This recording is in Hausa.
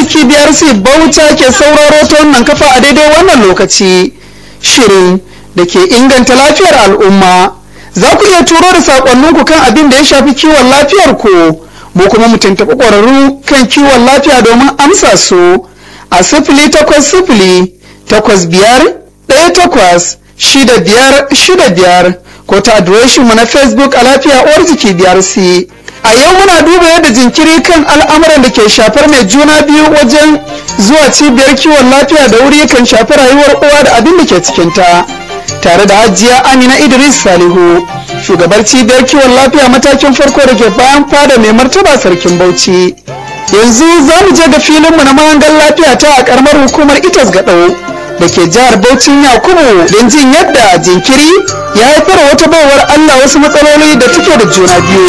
arziki biyar su bauta ke sauraro ta wannan kafa a daidai wannan lokaci shirin da ke inganta lafiyar al'umma za ku iya turo da saƙonninku kan abin da ya shafi kiwon lafiyar ku mu kuma mu tuntuɓi ƙwararru kan kiwon lafiya domin amsa su a sifili takwas sifili takwas biyar ɗaya takwas shida biyar shida biyar ko ta adireshinmu na facebook a lafiya uwar jiki biyar si a yau muna duba yadda jinkiri kan al'amuran da ke shafar mai juna biyu wajen zuwa cibiyar kiwon lafiya da wuri kan shafi rayuwar uwa da abin da ke cikinta tare da hajiya amina idris salihu shugabar cibiyar kiwon lafiya matakin farko da ke bayan fada mai martaba sarkin bauchi yanzu za mu je ga filinmu na mahangar lafiya ta a karamar hukumar itas gaɗau da ke jihar Bauchin Yakubu don jin yadda jinkiri ya haifar wata baiwar Allah wasu matsaloli da take da juna biyu.